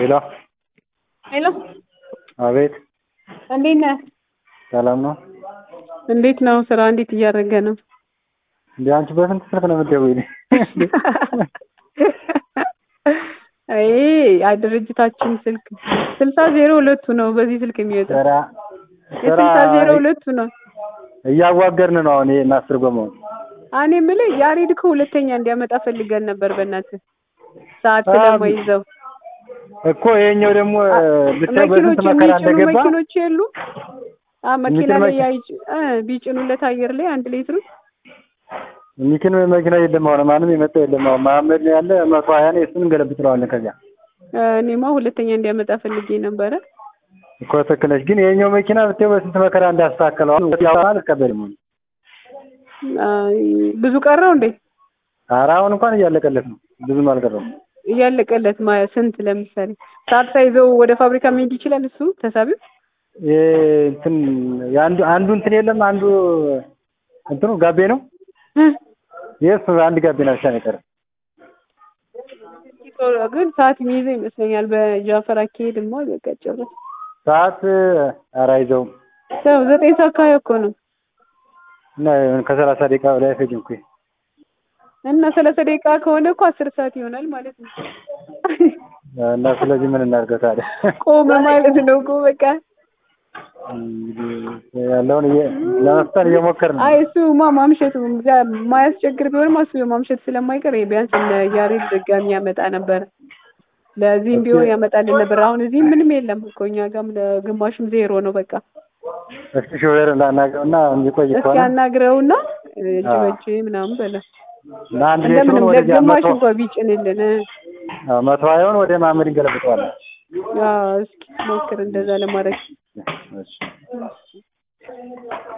ሄሎ ሄሎ አቤት እንዴት ነህ? ሰላም ነው እንዴት ነው ስራ እንዴት እያደረገ ነው? እንዴ አንቺ በስንት ስልክ ነው የምትደውይልኝ? አይ አይ ድርጅታችን ስልክ ስልሳ ዜሮ ሁለቱ ነው በዚህ ስልክ የሚወጣው ስራ ስራ የስልሳ ዜሮ ሁለቱ ነው። እያዋገርን ነው አሁን ይሄ እናስርጎመው እኔ የምልህ ያሬድ እኮ ሁለተኛ እንዲያመጣ ፈልገን ነበር በእናትህ ሰዓት ስለማይዘው እኮ ይሄኛው ደግሞ ብታይ በስንት መኪኖች መከራ የሚጭኑ እንደገባ መኪኖች የሉ አ መኪና የሚጭኑ ላይ መኪ- ያይጭ እ ቢጭኑለት አየር ላይ አንድ ሌትሩ ሚኪን መኪና የለም አሁን ማንም የመጣ የለም አሁን መሀመድ ነው ያለ መቶ ሀያ ነው እሱን እንገለብጥለዋለን ከዚያ እ እኔማ ሁለተኛ እንዲያመጣ ፈልጌ ነበረ። እኮ ትክክል ነሽ ግን ይሄኛው መኪና ብታይ በስንት መከራ እንዳስተካከለው አሁን ያው አልቀበልም አይ ብዙ ቀረው እንዴ? ኧረ አሁን እንኳን እያለቀለት ነው ብዙም አልቀረም እያለቀለት ማ- ስንት ለምሳሌ ሰዓት ሳይዘው ወደ ፋብሪካ መሄድ ይችላል እሱ ተሳቢው ይሄ እንትን የአንዱ አንዱ እንትን የለም አንዱ እንትኑ ጋቤ ነው እ የእሱ አንድ ጋቤና ብቻ ነው የቀረ ግን ሰዓት የሚይዘው ይመስለኛል። በጃፈር አካሄድማ በቃ ጭራሽ ሰዓት ኧረ አይዘውም ያው ዘጠኝ ሰዓት አካባቢ እኮ ነው እና ከሰላሳ ደቂቃ በላይ አይፈጅም እኮ እና ሰላሳ ደቂቃ ከሆነ እኮ አስር ሰዓት ይሆናል ማለት ነው። እና ስለዚህ ምን እናድርገው ታዲያ ቆመ ማለት ነው እኮ በቃ። እንግዲህ ያለውን እየ- ለመፍጠን እየሞከርን ነው አይ እሱማ ማምሸቱ ዛ- ማያስቸግር ቢሆንም እሱ ማምሸት ስለማይቀር ቢያንስ እነ ያሬድ ድጋሚ ያመጣ ነበር። ለዚህም ቢሆን ያመጣልን ነበር። አሁን እዚህ ምንም የለም እኮ እኛ ጋርም ለግማሽም ዜሮ ነው በቃ። እስኪ ሾፌር ላናግረውና የሚቆይ እስኪ ከሆነ አናግረውና እጅ አዎ። በእጅ ምናምን በለው እና አንድ ሌትሩን እንደምንም ወደዚያ ለግማሽ መቶ እንኳን ቢጭንልን እ። አዎ፣ መቶ ሀያውን ወደ ማመድ እንገለብጠዋለን አዎ እስኪ ሞክር እንደዛ ለማድረግ እሺ